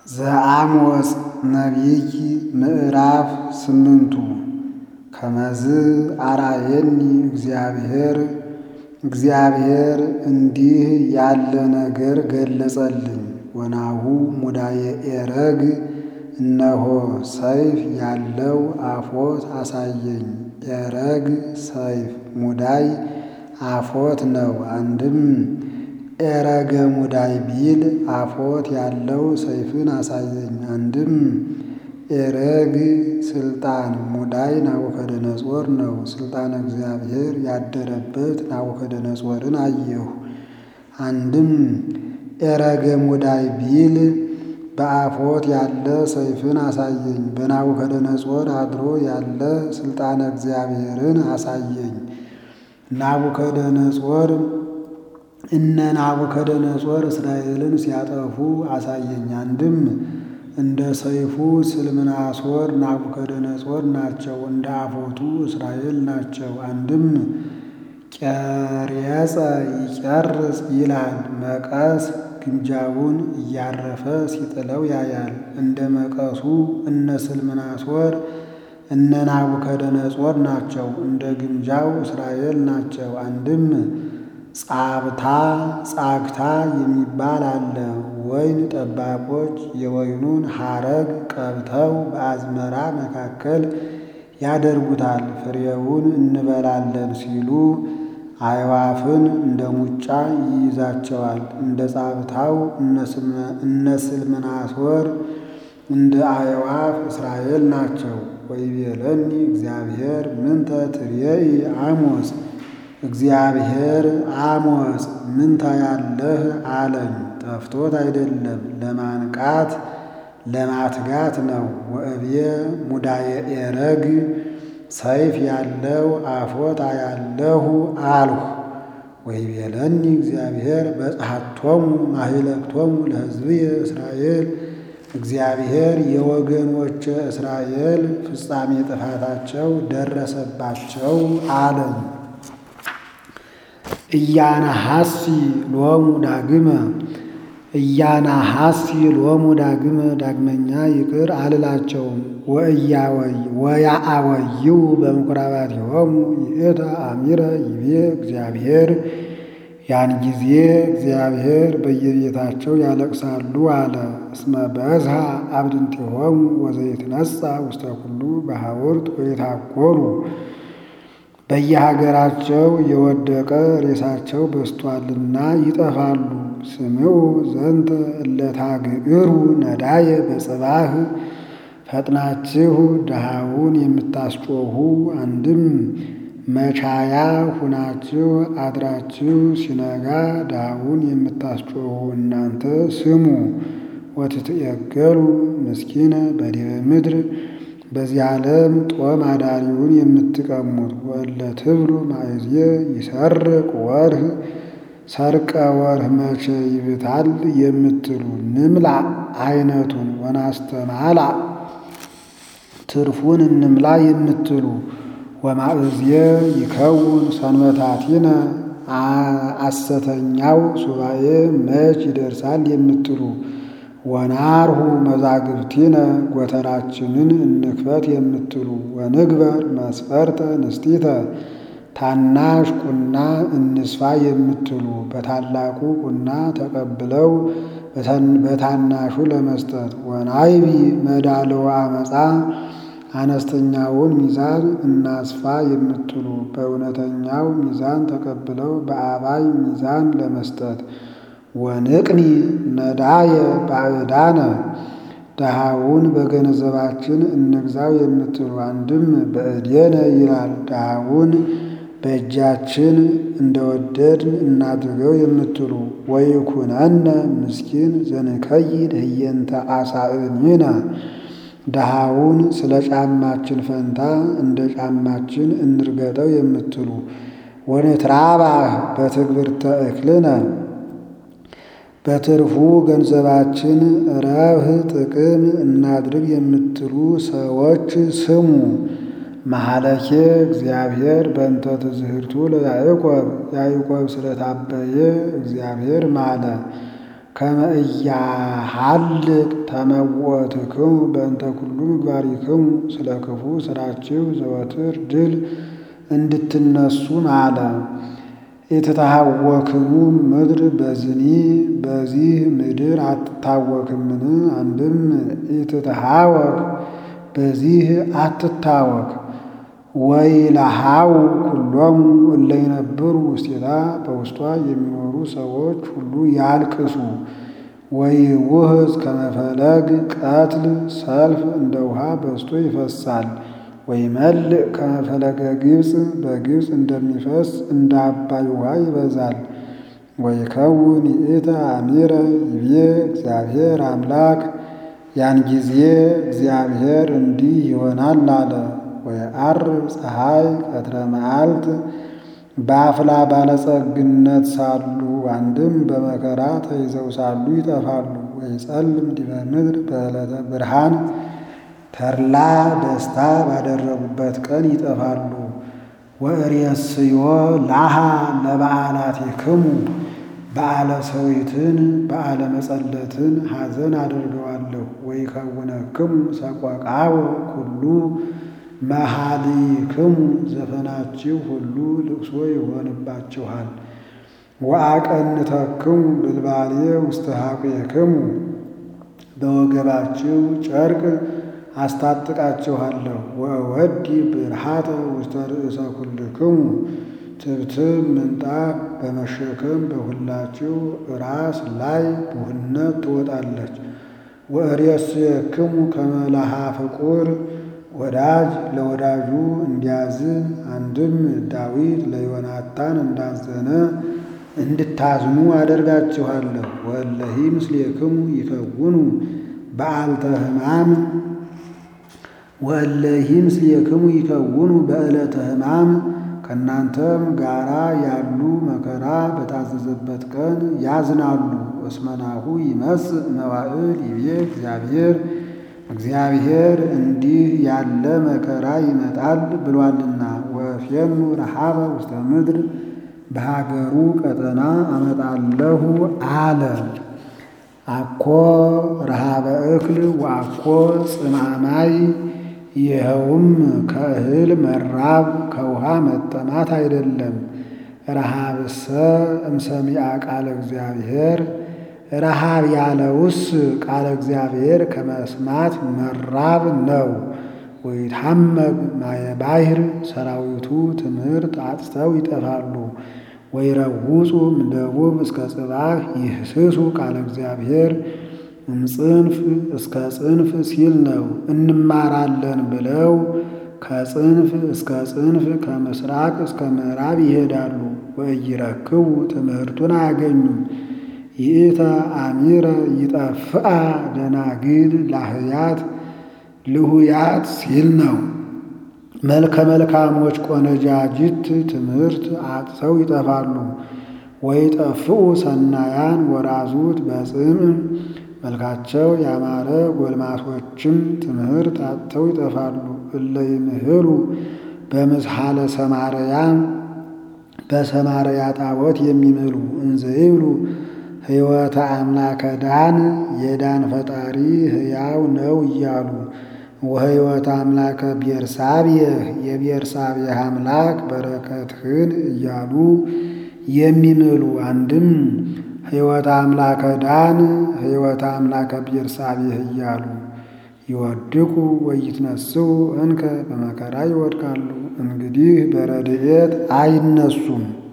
ዘአሞጽ ነቢይ ምዕራፍ ስምንቱ ከመዝ አርአየኒ እግዚአብሔር እግዚአብሔር እንዲህ ያለ ነገር ገለጸልኝ። ወናሁ ሙዳየ ኤረግ እነሆ ሰይፍ ያለው አፎት አሳየኝ። ኤረግ ሰይፍ ሙዳይ አፎት ነው። አንድም ኤረገ ሙዳይ ቢል አፎት ያለው ሰይፍን አሳየኝ። አንድም ኤረግ ስልጣን ሙዳይ ናቡከደነጾር ነው። ስልጣን እግዚአብሔር ያደረበት ናቡከደነጾርን አየሁ። አንድም ኤረገ ሙዳይ ቢል በአፎት ያለ ሰይፍን አሳየኝ። በናቡከደነጾር አድሮ ያለ ስልጣነ እግዚአብሔርን አሳየኝ። ናቡከደነጾር እነ ናቡከደነጾር እስራኤልን ሲያጠፉ አሳየኝ። አንድም እንደ ሰይፉ ስልምናሶር ናቡከደነጾር ናቸው፣ እንደ አፎቱ እስራኤል ናቸው። አንድም ቄርየጸ ይጨርስ ይላል። መቀስ ግምጃውን እያረፈ ሲጥለው ያያል። እንደ መቀሱ እነ ስልምናሶር እነ ናቡከደነጾር ናቸው፣ እንደ ግምጃው እስራኤል ናቸው። አንድም ጻብታ ጻግታ የሚባል አለ። ወይን ጠባቆች የወይኑን ሐረግ ቀብተው በአዝመራ መካከል ያደርጉታል። ፍሬውን እንበላለን ሲሉ አዕዋፍን እንደ ሙጫ ይይዛቸዋል። እንደ ጻብታው እነ ስልምናሶር እንደ አዕዋፍ እስራኤል ናቸው። ወይቤለኒ እግዚአብሔር ምንተ ትሬኢ አሞጽ እግዚአብሔር አሞጽ ምን ታያለህ አለኝ። ጠፍቶት አይደለም ለማንቃት ለማትጋት ነው። ወእብየ ሙዳየ ኤረግ ሰይፍ ያለው አፎት አያለሁ አልሁ። ወይቤለኒ እግዚአብሔር በጽሐቶሙ ማሂለክቶሙ ለሕዝብየ እስራኤል እግዚአብሔር የወገኖች እስራኤል ፍጻሜ ጥፋታቸው ደረሰባቸው አለኝ። እያናሐሲ ሎሙ ዳግመ እያናሐሲ ሎሙ ዳግመ ዳግመኛ ይቅር አልላቸውም። ወያአወይው በምኵራባቲሆሙ ይእተ አሚረ ይቤ እግዚአብሔር ያን ጊዜ እግዚአብሔር በየቤታቸው ያለቅሳሉ አለ። እስመ በዝሃ አብድንቲሆሙ ወዘይትነሣ ውስተ ኩሉ በሐውርት ወይታኰሉ በየሀገራቸው የወደቀ ሬሳቸው በስቷልና ይጠፋሉ። ስምዑ ዘንተ እለታግዕሩ ነዳየ በጽባህ ፈጥናችሁ ድሃውን የምታስጮኹ አንድም መቻያ ሁናችሁ አድራችሁ ሲነጋ ድሃውን የምታስጮኹ እናንተ ስሙ። ወትትየገሉ ምስኪነ በዲበ ምድር በዚህ ዓለም ጦም አዳሪውን የምትቀሙት ወለ ትብሉ ማእዜ ይሰርቅ ወርህ ሰርቀ ወርህ መቼ ይብታል የምትሉ ንምላ አይነቱን ወናስተማላ ትርፉን እንምላ የምትሉ ወማእዝየ ይከውን ሰንበታቲነ አሰተኛው ሱባኤ መች ይደርሳል የምትሉ ወናርሁ መዛግብቲነ ጎተራችንን እንክፈት የምትሉ ወንግበር መስፈርተ ንስቲተ ታናሽ ቁና እንስፋ የምትሉ በታላቁ ቁና ተቀብለው በታናሹ ለመስጠት ወናይቢ መዳልዋ አመፃ አነስተኛውን ሚዛን እናስፋ የምትሉ በእውነተኛው ሚዛን ተቀብለው በአባይ ሚዛን ለመስጠት ወንቅኒ ነዳየ ባዕዳነ ድሃውን በገንዘባችን እንግዛው የምትሉ አንድም በእዴነ ይላል። ድሃውን በእጃችን እንደወደድን እናድርገው የምትሉ ወይኩነነ ምስኪን ዘንከይድ ህየንተ አሳእኒነ ድሃውን ስለ ጫማችን ፈንታ እንደ ጫማችን እንርገጠው የምትሉ ወንትራባህ በትግብርተ እክልነ በትርፉ ገንዘባችን ረብህ ጥቅም እናድርግ የምትሉ ሰዎች ስሙ። መሐለኬ እግዚአብሔር በእንተ ትዝህርቱ ለያዕቆብ ያዕቆብ ስለታበየ እግዚአብሔር ማለ። ከመ ኢያሃልቅ ተመወትክሙ በእንተ ኩሉ ምግባሪክሙ ስለ ክፉ ስራችሁ ዘወትር ድል እንድትነሱ ማለ። የተታወክሙ ምድር በዝኒ በዚህ ምድር አትታወክምን? አንድም ኢትትሃወክ በዚህ አትታወክ። ወይለሃው ኩሎሙ እለ ይነብሩ ውስቴታ በውስጧ የሚኖሩ ሰዎች ሁሉ ያልቅሱ። ወይውህዝ ከመፈለግ ቀትል ሰልፍ እንደ ውሃ በዝቶ ይፈሳል። ወይመልእ ከመፈለገ ግብፅ በግብፅ እንደሚፈስ እንደ አባይ ውሃ ይበዛል። ወይከውን ይእተ አሚረ ይቤ እግዚአብሔር አምላክ ያን ጊዜ እግዚአብሔር እንዲህ ይሆናል አለ። ወየዐርብ ፀሐይ ቀትረ መዓልት በአፍላ ባለጸግነት ሳሉ አንድም በመከራ ተይዘው ሳሉ ይጠፋሉ። ወይጸልም ዲበ ምድር በዕለተ ብርሃን ተድላ ደስታ ባደረጉበት ቀን ይጠፋሉ። ወእሬስዮ ላሃ ለበዓላቲክሙ በዓለ ሰዊትን በዓለ መጸለትን ሐዘን አድርገዋለሁ። ወይከውነክሙ ሰቆቃወ ኩሉ መሃሊክሙ ዘፈናችሁ ሁሉ ልቅሶ ይሆንባችኋል። ወአቀንተክሙ ብልባሌ ውስተ ሐቁየክሙ በወገባችሁ ጨርቅ አስታጥቃችኋለሁ። ወወዲ ብርሃተ ውስተ ርእሰ ኩልክሙ ትብትብ ምንጣፍ በመሸከም በሁላችሁ ራስ ላይ ቡህነት ትወጣለች። ወእሬስየክሙ ከመ ለሃ ፍቁር ወዳጅ ለወዳጁ እንዲያዝን አንድም ዳዊት ለዮናታን እንዳዘነ እንድታዝኑ አደርጋችኋለሁ። ወእለሂ ምስሌክሙ ይከውኑ በዓልተ ሕማም ወእለሂ ምስሌክሙ ይከውኑ በዕለተ ሕማም ከእናንተም ጋራ ያሉ መከራ በታዘዘበት ቀን ያዝናሉ። እስመናሁ ይመጽእ መዋዕል ይቤ እግዚአብሔር እግዚአብሔር እንዲህ ያለ መከራ ይመጣል ብሏልና። ወፌኑ ረሃበ ውስተ ምድር በሀገሩ ቀጠና አመጣለሁ አለ። አኮ ረሃበ እክል ወአኮ ጽማማይ ይኸውም ከእህል መራብ ከውሃ መጠማት አይደለም። ረሃብሰ እምሰሚዐ ቃለ እግዚአብሔር ረሃብ ያለውስ ቃለ እግዚአብሔር ከመስማት መራብ ነው። ወይታመግ ማየ ባሕር ሰራዊቱ ትምህርት አጥተው ይጠፋሉ። ወይረውፁ እምደቡብ እስከ ጽባህ ይህስሱ ቃለ እግዚአብሔር እምጽንፍ እስከ ጽንፍ ሲል ነው። እንማራለን ብለው ከጽንፍ እስከ ጽንፍ ከምስራቅ እስከ ምዕራብ ይሄዳሉ። ወኢይረክቡ ትምህርቱን አያገኙም። ይእተ አሚረ ይጠፍአ ደናግል ላህያት ልሁያት ሲል ነው። መልከ መልካሞች ቆነጃጅት ትምህርት አጥተው ይጠፋሉ። ወይጠፍኡ ሰናያን ወራዙት በጽምዕ መልካቸው ያማረ ጎልማሶችም ትምህርት አጥተው ይጠፋሉ። እለ ይምህሉ በምስሐለ ሰማርያ በሰማርያ ጣዖት የሚምሉ እንዘ ይብሉ ሕይወተ አምላከ ዳን የዳን ፈጣሪ ሕያው ነው እያሉ ወሕይወተ አምላከ ቤርሳቤህ የቤርሳቤህ አምላክ በረከትህን እያሉ የሚምሉ አንድም ሕይወተ አምላከ ዳን ሕይወተ አምላከ ቤርሳቤህ እያሉ ይወድቁ ወይትነስኡ እንከ በመከራ ይወድቃሉ። እንግዲህ በረድኤት አይነሱም።